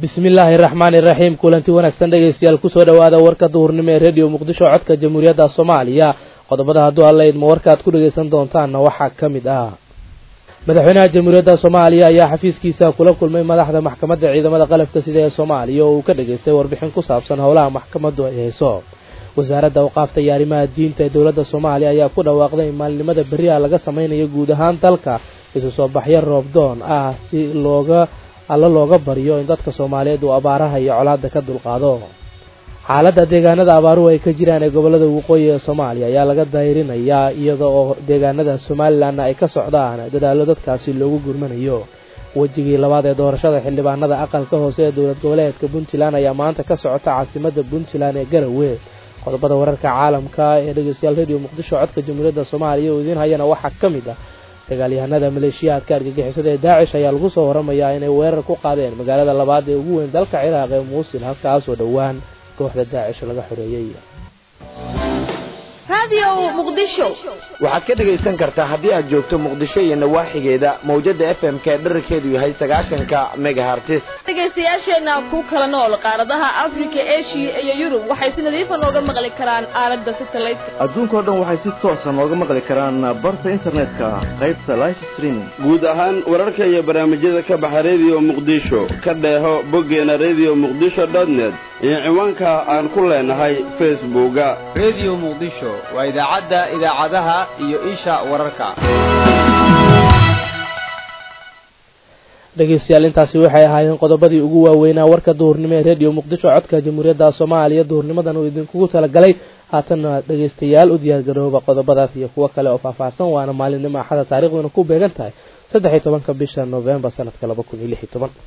bismi illaahi raxmaani iraxiim kulanti wanaagsan dhegaystayaal kusoo dhowaada warka duhurnimo ee rediyo muqdisho codka jamhuuriyadda soomaaliya qodobada hadduu alla idmo warka aad ku dhegaysan doontaanna waxaa ka mid ah madaxweynaha jamhuuriyadda soomaaliya ayaa xafiiskiisa kula kulmay madaxda maxkamadda ciidamada qalabka sida ee soomaaliya oo uu ka dhageystay warbixin ku saabsan howlaha maxkamaddu ay hayso wasaaradda awqaafta iyo arrimaha diinta ee dowladda soomaaliya ayaa ku dhawaaqday in maalinimada berri ah laga samaynayo guud ahaan dalka isu soo baxyo roobdoon ah si looga alla looga baryo in dadka soomaaliyeed uu abaaraha iyo colaadda ka dulqaado xaaladda deegaanada abaaruhu ay ka jiraan ee gobollada waqooyi ee soomaaliya ayaa laga dayrinayaa iyada oo deegaanada somalilanna ay ka socdaan dadaallo dadkaasi loogu gurmanayo wejigii labaad ee doorashada xildhibaanada aqalka hoose ee dowlad goboleedka puntland ayaa maanta ka socota caasimadda puntland ee garowe qodobada wararka caalamka ee dhegeystayaal rediyo muqdisho codka jamhuuriyadda soomaaliya oo idiin hayana waxaa ka mid ah dagaalyahanada maleeshiyaadka argagixisada ee daacish ayaa lagu soo waramayaa inay weerar ku qaadeen magaalada labaad ee ugu weyn dalka ciraaq ee muusil halkaasoo dhowaan kooxda daacish laga xoreeyey waxaad ka dhegaysan kartaa haddii aad joogto muqdisho iyo nawaaxigeeda mawjada f m ka dherarkeedu yahay sagaashanka megahartis dhegaystayaasheenna ku kala nool qaaradaha afrika eshiya iyo yurub waxay si nadiifa nooga maqli karaan aalada satelliteka adduunkao dhan waxay si toosa nooga maqli karaan barta internetka qaybta life streaming guud ahaan wararka iyo barnaamijyada ka baxa rediyo muqdisho ka dheeho boggeena rediyo muqdisho dotnet iyo ciwaanka aan ku leenahay facebooka rediyo muqdisho waa idaacadda idaacadaha iyo isha wararka dhegeystayaal intaasi waxay ahaayeen qodobadii ugu waaweynaa warka duhurnimo ee rediyo muqdisho codka jamhuuriyadda soomaaliya duhurnimadan uu idinkugu talagalay haatanna dhegeystayaal u diyaargarooba qodobadaas iyo kuwo kale oo faahfaahsan waana maalinimo axada taarikhduna ku beegan tahay saddex iyo tobanka bisha novembar sanadka laba kun iyo lix iyo toban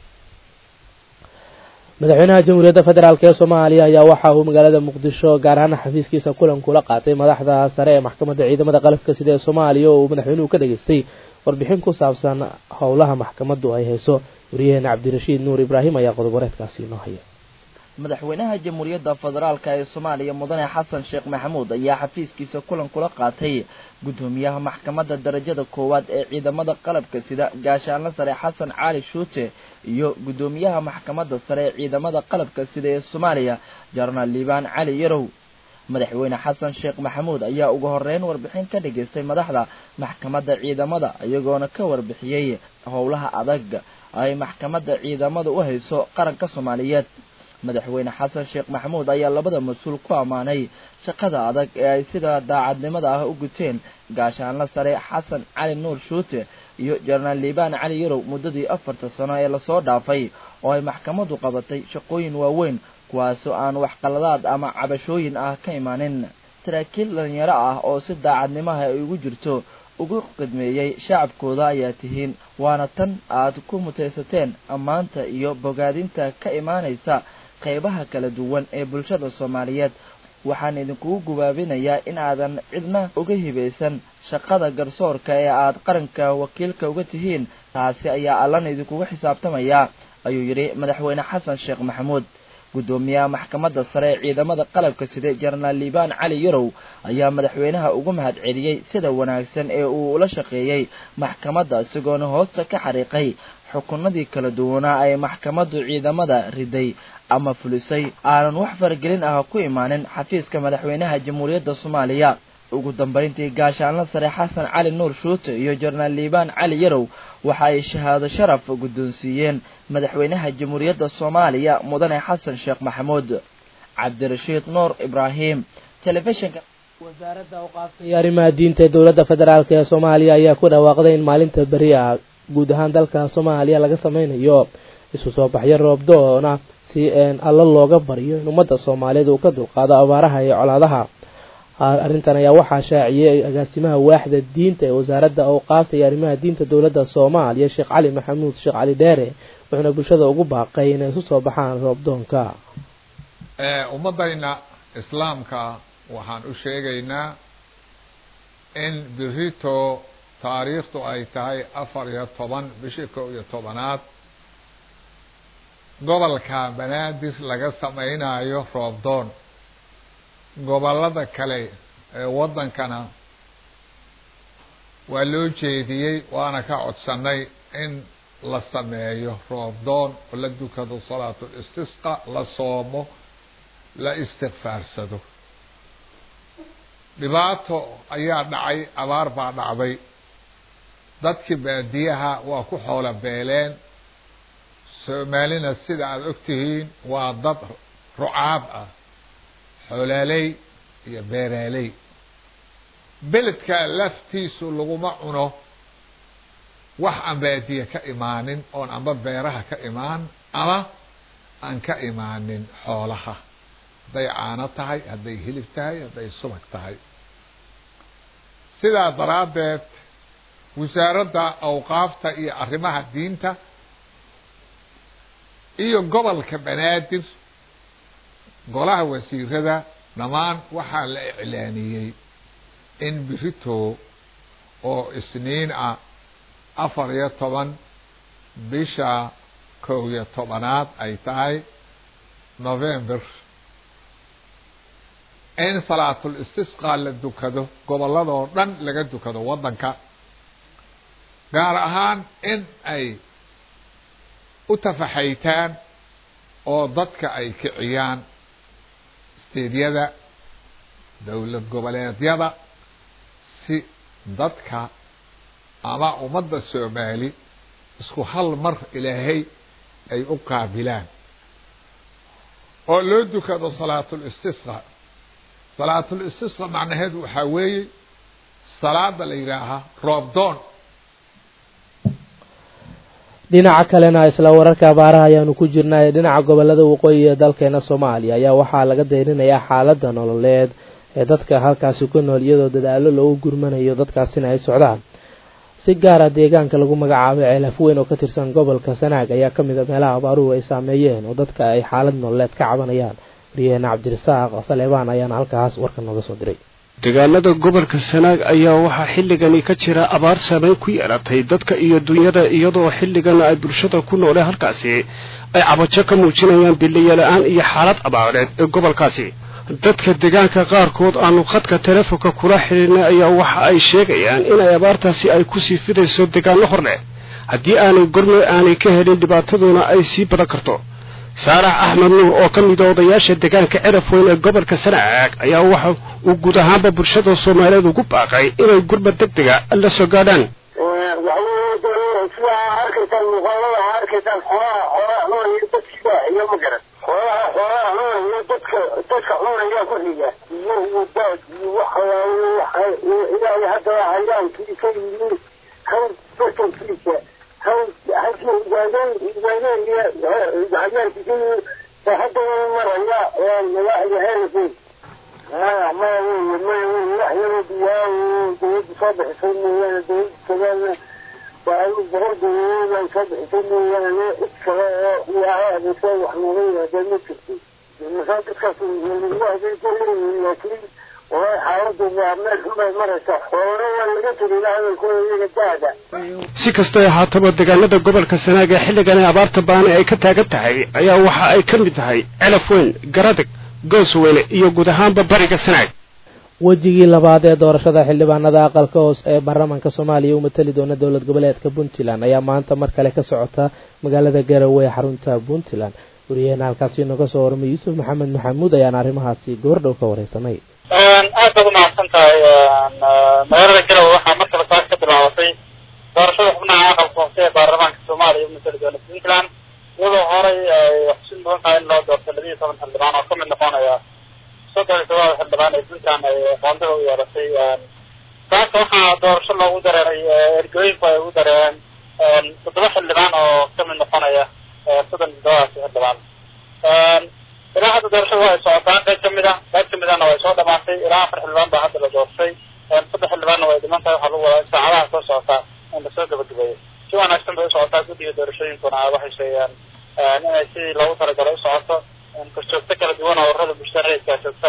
madaxweynaha jamhuuriyadda federaalk ee soomaaliya ayaa waxa uu magaalada muqdisho gaar ahaan xafiiskiisa kulan kula qaatay madaxda sare ee maxkamadda ciidamada qalabka sida ee soomaaliya oo uu madaxweynuhu ka dhageystay warbixin ku saabsan howlaha maxkamaddu ay hayso wariyaheena cabdirashiid nuur ibraahim ayaa qodob wareedkaasi inoo haya madaxweynaha jamhuuriyadda federaalk ee soomaaliya mudane xasan sheekh maxamuud ayaa xafiiskiisa kulan kula qaatay guddoomiyaha maxkamadda darajada koowaad ee ciidamada qalabka sida gaashaanla sare xasan cali shuute iyo guddoomiyaha maxkamadda sare ee ciidamada qalabka sida ee soomaaliya jenaraal liibaan cali yarow madaxweyne xasan sheekh maxamuud ayaa ugu horeyn warbixin ka dhageystay madaxda maxkamadda ciidamada iyagoona ka warbixiyey howlaha adag ay maxkamadda ciidamada u hayso qaranka soomaaliyeed madaxweyne xasan sheekh maxamuud ayaa labada mas-uul ku ammaanay shaqada adag ee ay sida daacadnimada ah u guteen gaashaanla sare xasan cali nuur shuute iyo jenaraal liibaan cali yarow muddadii afarta sano ee lasoo dhaafay oo ay maxkamaddu qabatay shaqooyin waaweyn kuwaasoo aan waxqaladaad ama cabashooyin ah ka imaanin saraakiil dhalinyaro ah oo si daacadnimaha ay ugu jirto ugu qidmeeyey shacabkooda ayaa tihiin waana tan aad ku mutaysateen ammaanta iyo bogaadinta ka imaanaysa qaybaha kala duwan ee bulshada soomaaliyeed waxaan idinkugu gubaabinayaa in aadan cidna uga hibaysan shaqada garsoorka ee aad qaranka wakiilka uga tihiin taasi ayaa allana idinkugu xisaabtamayaa ayuu yidhi madaxweyne xasan sheekh maxamuud guddoomiyaha maxkamadda sare ee ciidamada qalabka sida jenaraal liibaan cali yarow ayaa madaxweynaha ugu mahad celiyey sida wanaagsan ee uu ula shaqeeyey maxkamadda isagoona hoosta ka xariiqay xukunadii kala duwanaa ay maxkamaddu ciidamada riday ama fulisay aanan wax faragelin ah ku imaanin xafiiska madaxweynaha jamhuuriyadda soomaaliya ugu dambayntii gaashaanla sare xasan cali nuur shuute iyo jenaraal liibaan cali yarow waxa ay shahaado sharaf guddoonsiiyeen madaxweynaha jamhuuriyadda soomaaliya mudane xasan sheekh maxamuud cabdirashiid nuur ibraahim telefishinka wasaaradda awqaafta iyo arrimaha diinta ee dowladda federaalk ee soomaaliya ayaa ku dhawaaqday in maalinta beri ah guud ahaan dalka soomaaliya laga sameynayo isu soo baxyo roobdoona si alla looga baryo in ummadda soomaaliyeed uu ka dulqaado abaaraha iyo colaadaha arrintan ayaa waxaa shaaciyey agaasimaha waaxda diinta ee wasaaradda awqaafta iyo arrimaha diinta dowladda soomaaliya sheekh cali maxamuud sheekh cali dheere wuxuuna bulshada ugu baaqay inay isu soo baxaan roobdoonka ummaddayna islaamka waxaan u sheegaynaa in birito taariikhdu ay tahay afar iyo toban bishii kow iyo tobanaad gobolka banaadir laga samaynayo roobdoon gobollada kale ee waddankana waa loo jeediyey waana ka codsannay in la sameeyo roobdoon oo la dukado salaatul istisqa la soomo la istikfaarsado dhibaato ayaa dhacay abaar baa dhacday dadkii baadiyaha waa ku xoolo beeleen soomaalina sida aada og tihiin waa dad rucaab ah xoolaaley iyo beeraaley beledka laftiisu laguma cuno wax aan baadiye ka imaanin oon amba beeraha ka imaan ama aan ka imaanin xoolaha hadday caano tahay hadday hilib tahay hadday subag tahay sidaa daraaddeed wasaaradda awqaafta iyo arrimaha diinta iyo gobolka banaadir golaha wasiirada dhammaan waxaa la iclaaniyey in birito oo isniin ah afar iyo toban bisha kow iyo tobanaad ay tahay november in salaatul istisqa la dukado gobolladoo dhan laga dukado waddanka gaar ahaan in ay u tafaxaytaan oo dadka ay kiciyaan steedyada dowlad goboleedyada si dadka ama ummadda soomaali isku hal mar ilaahay ay u qaabilaan oo loo dukado salaatul istisqa salaatul istisqa macnaheedu waxaa weeye salaada la yidhaahaa roobdoon dhinaca kalena isla wararka abaaraha ayaanu ku jirnay dhinaca gobolada waqooyi ee dalkeena soomaaliya ayaa waxaa laga dayrinayaa xaaladda nololeed ee dadka halkaasi ku nool iyadoo dadaalo loogu gurmanayo dadkaasina ay socdaan si gaara deegaanka lagu magacaabay ceelaf weyn oo ka tirsan gobolka sanaag ayaa ka mid a meelaha abaaruhu ay saameeyeen oo dadka ay xaalad nololeed ka cabanayaan wariyaheena cabdirasaaq saleebaan ayaana halkaas warka nooga soo diray deegaanada gobolka sanaag ayaa waxaa xilligani ka jira abaar saameyn ku yeelatay dadka iyo dunyada iyadoo xilligan ay bulshada ku noole halkaasi ay cabajo ka muujinayaan bilayola-aan iyo xaalad abaareed ee gobolkaasi dadka deegaanka qaarkood aanu khadka telefonka kula xidhiirnay ayaa waxa ay sheegayaan inay abaartaasi ay kusii fidayso deegaano hor leh haddii aanay gorme aanay ka helin dhibaataduna ay sii badan karto saarax axmed nuur oo ka mida odayaasha deegaanka ceraf weyn ee gobolka sanaag ayaa waxa uu guud ahaanba bulshada soomaaliyeed ugu baaqay inay gurmad deg dega la soo gaadhaan sidaa arkaysaan muuqaalada arkaysaan xoolaha xoolaha cunaya dadkiiba iyo ma garan xoolaha xoolaha cunaya dadka dadka cunaya ku xiga iyo iyo daad iyo waxa ilaahay hadda hayaankiisa iyo hal batankiisa hal halkii ibaadeen ibaadeen iyo hayaankiisa hadda maraya magaaciga heerkii maya maya wey maya wey wax yaroo biyaa dawladda soo bixisay mooyaane dawladda tagaalna وأنا برضه أنا صبح تاني أنا إكسر وعاد وصل وحنا هذا نكتي المسافة تكسر من الواحد يقول لكن وحاولت بعمل كل مرة صحورة ولا قلت لي لا أنا كل جادة si kastay ahaataba deegaanada gobolka sanaag ee xilligan ee abaarta baani ay ka taagan tahay ayaa waxa ay ka mid tahay celaf weyn garadag goosweyne iyo guud ahaanba bariga sanaag wejigii labaad ee doorashada xildhibaanada aqalka hoos ee baarlamaanka soomaaliya u matali doona dowlad goboleedka puntland ayaa maanta mar kale ka socota magaalada garowe ee xarunta puntland wariyaheena halkaasi inooga soo warmay yuusuf maxamed maxamuud ayaan arrimahaasi goordhow ka wareysanay aad baad umahadsan tahay magaalada garowe waxaa mar kale saas ka bilaabatay doorashada xubnaha aqalka hoose ee baarlamaanka soomaaliya u matali doona puntland iyadoo horay ay xusin mudan tahay in loo doorto labiiyo toban xildhibaan oo kamid noqonaya soddon iyo todoba xildhibaan ee puntland ay qoondada u yeelatay taas waxaa doorasho loogu dareeray ergooyinku ay ugu dareereen toddoba xildhibaan oo kamid noqonaya soddon iyo toddobaasi xildhibaan ilaa hadda doorashada waa ay socotaan qayb kamid a qayb kamidana way soo dhamaatay ilaa afar xildhibaan baa hadda la doortay saddex xildhibaanna way dhiman tahay waxaa lagu wadaa saacadaha soo socota in lasoo gabagabeeyo si wanaagsan bay usocotaa guddiga doorashooyinkuna waxay sheegeen inay sidii loogu talagalay usocoto korjoogto kala duwan oo ururada bulshada rayidkaa joogta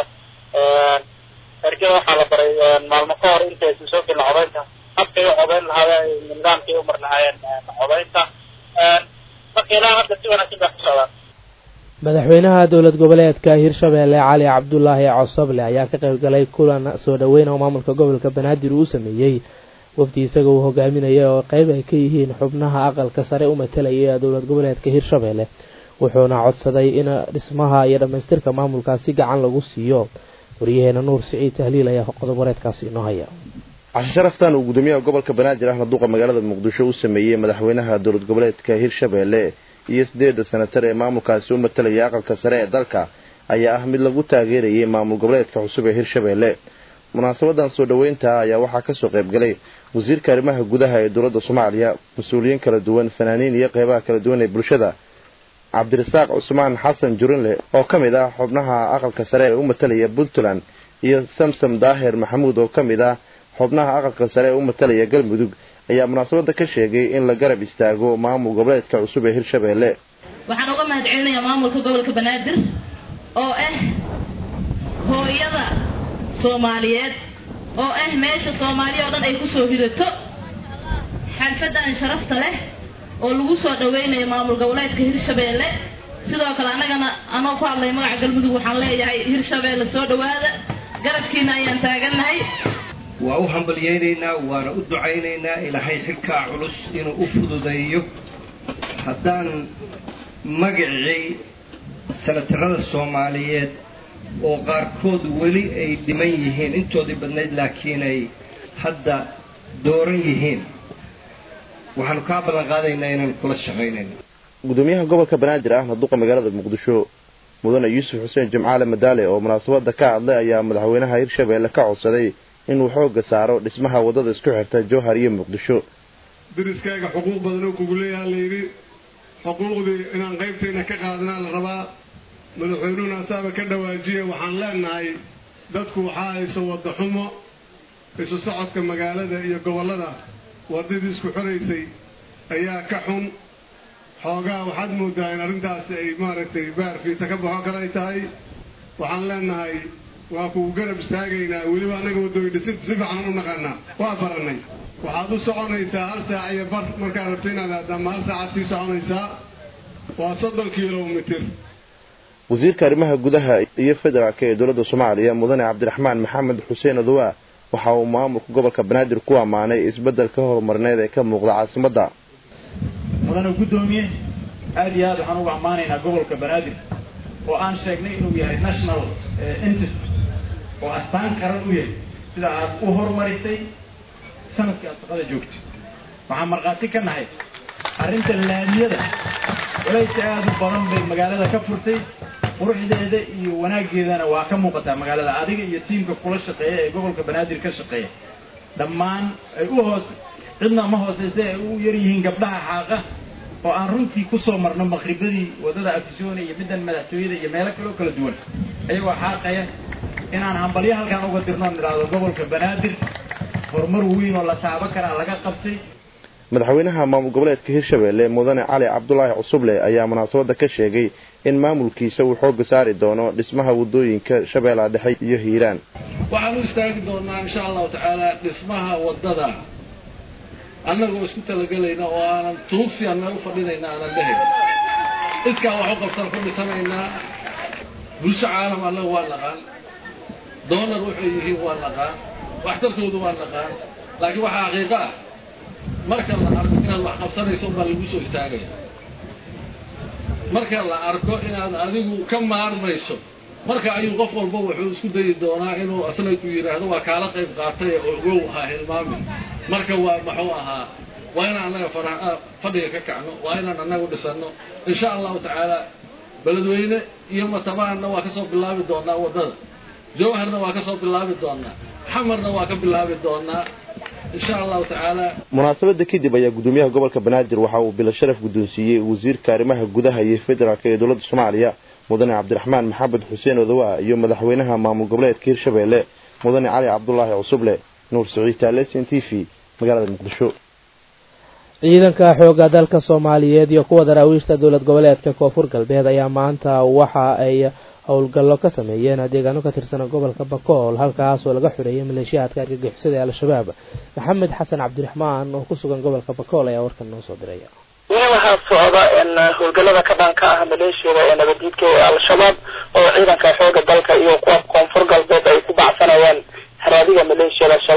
ergada waxaa la baray maalmo ka hor inta aysan soo gelin codaynta habkay u codayn lahaayeen nidaamkay u mar lahaayeen codaynta marka ilaa hadda si wanaagsan bay ku socdaan madaxweynaha dowlad goboleedka hirshabeelle cali cabdulaahi cosoble ayaa ka qayb galay kulan soo dhaweyn oo maamulka gobolka banaadir uu sameeyey wafdi isaga uu hogaaminaya oo qeyb ay ka yihiin xubnaha aqalka sare u matalaya dowlad goboleedka hirshabelle wuxuuna codsaday in dhismaha iyo dhammaystirka maamulkaasi gacan lagu siiyo wariyaheena nuur siciid tahliil ayaa qodob wareedkaasi inoo haya cashe sharaftan uu gudoomiyaha gobolka banaadir ahna duqa magaalada muqdisho u sameeyey madaxweynaha dowlad goboleedka hirshabelle iyo sideedda senatar ee maamulkaasi u matalaya aqalka sare ee dalka ayaa ah mid lagu taageerayay maamul goboleedka cusub ee hirshabelle munaasabadan soo dhoweynta ayaa waxaa kasoo qaybgalay wasiirka arrimaha gudaha ee dowladda soomaaliya mas-uuliyiin kala duwan fanaaniin iyo qeybaha kala duwan ee bulshada cabdirasaaq cusmaan xasan jurinle oo ka mid ah xubnaha aqalka sare ee u matalaya puntland iyo samsam daahir maxamuud oo ka mid ah xubnaha aqalka sare ee u matalaya galmudug ayaa munaasabada ka sheegay in la garab istaago maamul goboleedka cusub ee hirshabelle waxaan uga mahad celinayaa maamulka gobolka banaadir oo ah hooyada soomaaliyeed oo ah meesha soomaaliya oo dhan ay kusoo hidato xalfadan sharafta leh oo lagu soo dhaweynayo maamul goboleedka hirshabelle sidoo kale annagana anoo ku hadlay magaca galmudug waxaan leeyahay hirshabelle soo dhawaada garabkiina ayaan taagannahay waa u hambalyaynaynaa waana u ducaynaynaa ilaahay xilkaa culus inuu u fududeeyo haddaan magacii sanatarada soomaaliyeed oo qaarkood weli ay dhiman yihiin intoodii badnayd laakiin ay hadda dooran yihiin waxaanu kaa ballan qaadaynaa inaan kula shaqaynayno gudoomiyaha gobolka banaadir ahna duqa magaalada muqdisho mudane yuusuf xuseen jimcaale madaale oo munaasabada ka hadlay ayaa madaxweynaha hirshabelle ka codsaday inuu xooga saaro dhismaha waddada isku xirta jowhar iyo muqdisho dariskaaga xuquuq badan oo kugu leeyaha layidhi xuquuqdii inaan qaybtayna ka qaadanaa la rabaa madaxweynuhuna asaaba ka dhawaajiya waxaan leenahay dadku waxaa hayso wadda xumo isu socodka magaalada iyo gobollada waddadii isku xoraysay ayaa ka xun xoogaa waxaad moodaa in arrintaasi ay maaragtay baarfiita ka baxo kale ay tahay waxaan leenahay waa kugu garab istaagaynaa weliba annaga waddooyi dhisinta si fiican u naqaanaa waa barannay waxaad u soconaysaa hal saac iyo bar markaad rabto inaad aadaama hal saacaad sii soconaysaa waa soddon kilomitir wasiirka arrimaha gudaha iyo federaalka ee dowladda soomaaliya mudane cabdiraxmaan maxamed xuseen adowa waxa uu maamulka gobolka banaadir ku ammaanay isbeddelka horumarineed ee ka muuqda caasimadda mudane guddoomiye aad iyo aad waxaan ugu ammaanaynaa gobolka banaadir oo aan sheegnay inuu yahay national entity oo astaan qaran u yahay sida aad u horumarisay sanadkii aad shaqada joogtay waxaan markhaati ka nahay arrinta laamiyada walaysi aad u badan bay magaalada ka furtay quruxdeeda iyo wanaaggeedana waa ka muuqataa magaalada adiga iyo tiimka kula shaqeeya ee gobolka banaadir ka shaqeeya dhammaan ay u hoos cidna ma hooseysa ay u yar yihiin gabdhaha xaaqa oo aan runtii kusoo marno maqribadii waddada afisyoona iyo middan madaxtooyada iyo meelo kaloo kala duwan ayagoo xaaqaya inaan hambalyo halkaan uga dirno on idhaahdo gobolka banaadir horumar weyn oo la taabo karaa laga qabtay madaxweynaha maamul goboleedka hirshabelle mudane cali cabdulaahi cusuble ayaa munaasabada ka sheegay in maamulkiisa uu xooga saari doono dhismaha waddooyinka shabeellaha dhexe iyo hiiraan waxaan u istaagi doonaa insha allahu tacaala dhismaha waddada annagoo isku talagelayna oo aanan tuugsi aan meel u fadhinayna aanan dhahayn iskaa wax u qabsan ku dhisanaynaa bulsho caalam annaga waa naqaan doonar waxay yihiin waa naqaan waxtarkoodu waa naqaan laakiin waxaa xaqiiqo ah marka la arko inaad wax qabsanayso unbaa lagu soo istaagaya marka la arko inaad adigu ka maarmayso marka ayuu qof walba wuxuu isku dayi doonaa inuu asna ku yidhaahdo waa kaala qayb qaatay oo ogow ha hilmaamin marka waa muxuu ahaa waa inaan annaga fadhiga ka kacno waa inaan annagu dhisanno insha allahu tacaala beledweyne iyo matabaanna waa kasoo bilaabi doonaa waddada jawharna waa kasoo bilaabi doonaa xamarna waa ka bilaabi doonaa insha allahu tacaala munaasabada kadib ayaa gudoomiyaha gobolka banaadir waxa uu bilo sharaf guddoonsiiyey wasiirka arrimaha gudaha iyo federaalk ee dowladda soomaaliya mudane cabdiraxmaan maxamed xuseen odowa iyo madaxweynaha maamul goboleedka hirshabelle mudane cali cabdulaahi cusuble nuur saciid taalesin t v magaalada muqdisho ciidanka xoogga dalka soomaaliyeed iyo kuwa daraawiishta dowlad goboleedka koonfur galbeed ayaa maanta waxa ay howlgallo ka sameeyeen deegaano ka tirsan gobolka bakool halkaas oo laga xureeyay maleeshiyaadka argagixisada ee al-shabaab maxamed xasan cabdiraxmaan oo ku sugan gobolka bakool ayaa warkan noo soo diraya weli waxaa socda in howlgallada ka dhanka ah maleeshiyada ee nabaddiidka ee al-shabaab oo ciidanka xooga dalka iyo kuwa koonfur galbeed ay ku bacsanayaan haraadiga maleeshiyada al-shabaab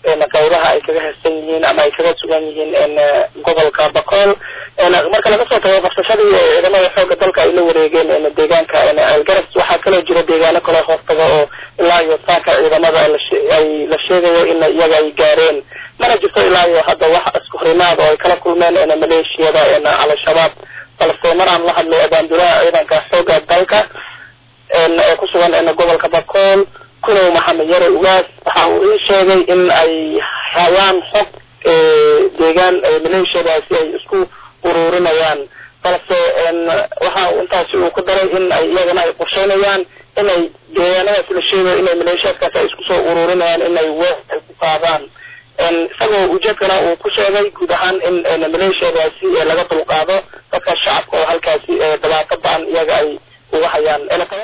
qaybaha ay kaga hesan yihiin ama ay kaga sugan yihiin gobolka bakool marka laga soo tago qabsashadii ciidamada xooga dalka ay la wareegeen deegaanka elgaras waxaa kaloo jira deegaano kale hoostaga oo ilaa iyo saaka ciidamada ay la sheegayo in iyaga ay gaareen mana jirto ilaa iyo hadda wax isku horimaad oo ay kala kulmeen maleeshiyada al-shabaab balse maraan la hadlay abaandulaha ciidanka xooga dalka ee ku sugan gobolka bakool kunow maxamed yare ugaas waxa uu ii sheegay in ay hayaan xog deegaan maleeshiyadaasi ay isku ururinayaan balse waxa intaasi uu ku daray in ay iyagana ay qorsheynayaan inay deegaanadaas la sheegayo inay maleeshiyaadkaasi ay isku soo ururinayaan inay weer ay ku qaadaan isagoo ujeedkana uu ku sheegay guud ahaan in maleeshiyadaasi laga dulqaado dadka shacabka oo halkaasi dhibaato ba-an iyaga ay uga hayaan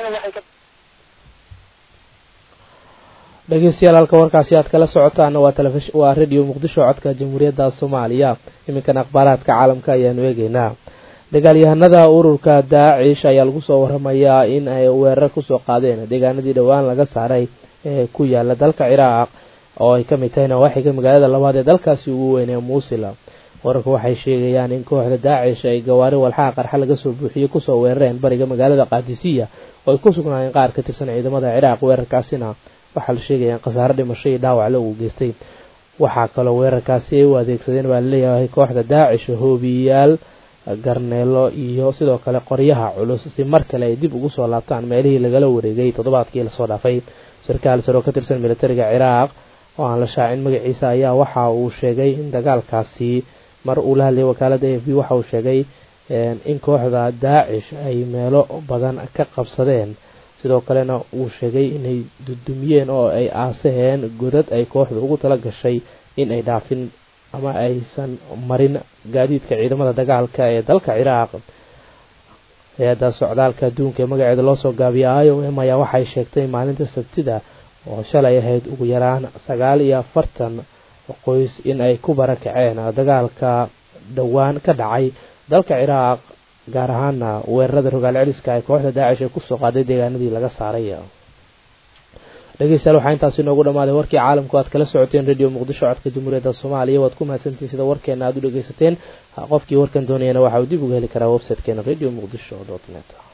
dhegeystayaal halka warkaasi aad kala socotaan waa telefish waa radio muqdisho codka jamhuuriyadda soomaaliya iminkan akhbaaraadka caalamka ayaanu eegeynaa dagaalyahanada ururka daacish ayaa lagu soo waramayaa in ay weerar kusoo qaadeen deegaanadii dhowaan laga saaray ee ku yaala dalka ciraaq oo ay kamid tahay nawaaxiga magaalada labaad ee dalkaasi ugu weyn ee muusila wararka waxay sheegayaan in kooxda daacish ay gawaari walxaha qarxa laga soo buuxiyey kusoo weerareen bariga magaalada qaadisiya oo ay ku sugnaayeen qaar ka tirsan ciidamada ciraaq weerarkaasina waxaa la sheegaya in khasaare dhimasho iyo dhaawac lagu geystay waxaa kaloo weerarkaasi ay u adeegsadeen baa laleeyahay kooxda daacish hoobiyayaal garneelo iyo sidoo kale qoryaha culus si mar kale ay dib ugu soo laabtaan meelihii lagala wareegay toddobaadkii lasoo dhaafay sarkaal sare oo ka tirsan militariga ciraaq oo aan la shaacin magaciisa ayaa waxa uu sheegay in dagaalkaasi mar uu la hadlayay wakaalada a f b waxa uu sheegay in kooxda daacish ay meelo badan ka qabsadeen sidoo kalena uu sheegay inay dudumiyeen oo ay aasaheen godad ay kooxda ugu tala gashay in ay dhaafin ama aysan marin gaadiidka ciidamada dagaalka ee dalka ciraaq hay-adda socdaalka adduunka ee magaceeda loosoo gaabiya i o m ayaa waxay sheegtay maalinta sabtida oo shalay ahayd ugu yaraan sagaal iyo afartan qoys in ay ku barakaceen dagaalka dhowaan ka dhacay dalka ciraaq gaar ahaana weerarada rogaal celiska ay kooxda daacish ay kusoo qaaday deegaanadii laga saaray dhegeystayaal waxaa intaasi inoogu dhamaaday warkii caalamku aad kala socoteen radio muqdisho codka jamhuuriyadda soomaaliya waad ku mahadsantihin sida warkeena aad u dhegeysateen qofkii warkan doonayana waxa uu dib uga heli karaa websitekeena radio muqdisho dot net